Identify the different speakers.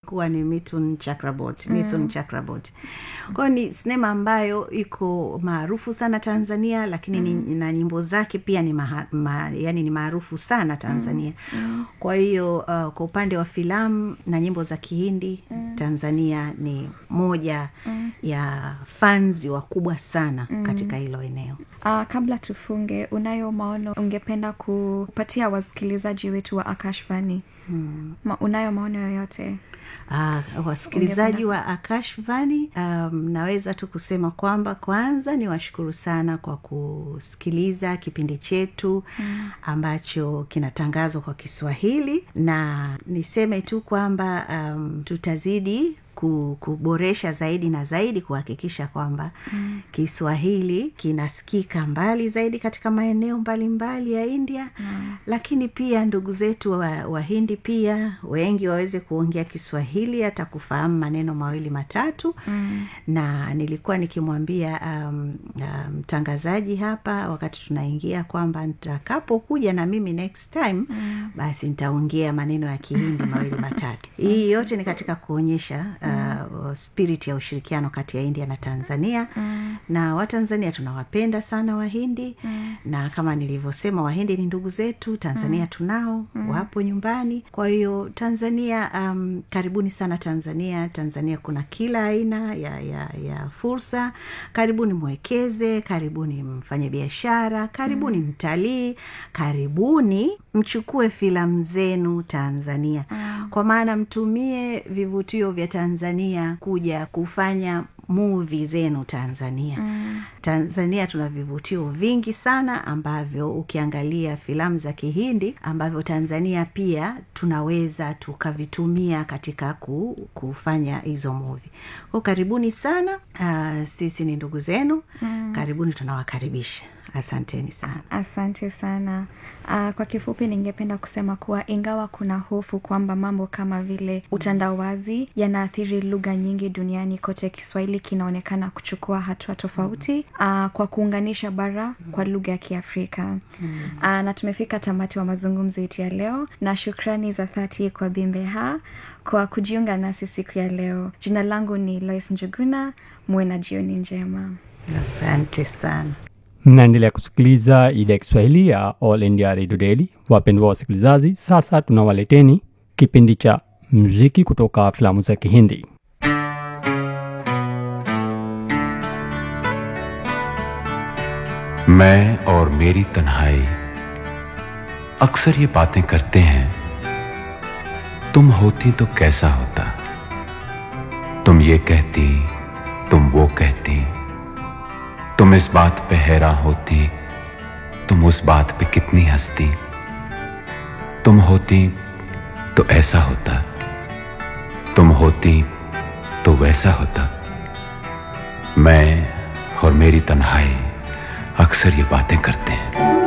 Speaker 1: kuwa ni Mithun Chakraborty Mithun Chakraborty kwayo ni sinema ambayo iko maarufu sana Tanzania lakini ni, na nyimbo zake pia ni maha, ma, yani ni maarufu sana Tanzania kwa hiyo uh, kwa upande wa filamu na nyimbo za Kihindi Tanzania ni moja ya fanzi wakubwa sana katika hilo eneo
Speaker 2: Uh, kabla tufunge, unayo maono ungependa kupatia wasikilizaji wetu wa Akashvani? Hmm. Ma, unayo maono yoyote?
Speaker 1: Uh, wasikilizaji wa Akashvani, um, naweza tu kusema kwamba kwanza ni washukuru sana kwa kusikiliza kipindi chetu ambacho kinatangazwa kwa Kiswahili, na niseme tu kwamba um, tutazidi ku- kuboresha zaidi na zaidi kuhakikisha kwamba mm. Kiswahili kinasikika mbali zaidi katika maeneo mbalimbali ya India mm. Lakini pia ndugu zetu wa- Wahindi pia wengi waweze kuongea Kiswahili hata kufahamu maneno mawili matatu mm. Na nilikuwa nikimwambia um, uh, mtangazaji hapa wakati tunaingia kwamba nitakapokuja na mimi next time mm. basi nitaongea maneno ya Kihindi mawili matatu. Hii yote ni katika kuonyesha uh, spirit ya ushirikiano kati ya India na Tanzania mm. na Watanzania tunawapenda sana Wahindi mm. na kama nilivyosema Wahindi ni ndugu zetu, Tanzania tunao mm. wapo nyumbani. Kwa hiyo Tanzania, um, karibuni sana Tanzania. Tanzania kuna kila aina ya, ya, ya fursa. Karibuni mwekeze, karibuni mfanye biashara, karibuni mm. mtalii, karibuni mchukue filamu zenu Tanzania mm. kwa maana mtumie vivutio vya Tanzania kuja kufanya muvi zenu Tanzania. Mm. Tanzania tuna vivutio vingi sana ambavyo ukiangalia filamu za Kihindi ambavyo Tanzania pia tunaweza tukavitumia katika ku, kufanya hizo muvi. Kwa karibuni sana. Uh, sisi ni ndugu zenu. Mm. Karibuni, tunawakaribisha. Asanteni sana.
Speaker 2: Asante sana. Uh, kwa kifupi, ningependa kusema kuwa ingawa kuna hofu kwamba mambo kama vile utandawazi yanaathiri lugha nyingi duniani kote, Kiswahili kinaonekana kuchukua hatua tofauti uh, kwa kuunganisha bara kwa lugha ya Kiafrika. Uh, na tumefika tamati wa mazungumzo yetu ya leo, na shukrani za dhati kwa Bimbeha kwa kujiunga nasi siku ya leo. Jina langu ni Lois Njuguna. Muwe na jioni njema.
Speaker 1: Asante sana.
Speaker 3: mnaendelea kusikiliza idhaa ya kiswahili ya all india radio daily wapendwa wasikilizaji sasa tunawaleteni kipindi cha muziki kutoka filamu za kihindi
Speaker 4: मैं और मेरी तन्हाई अक्सर ये बातें करते हैं तुम होती तो कैसा होता तुम ये कहती तुम वो कहती तुम इस बात पे हैरान होती तुम उस बात पे कितनी हंसती तुम होती तो ऐसा होता तुम होती तो वैसा होता मैं और मेरी तन्हाई अक्सर ये बातें करते हैं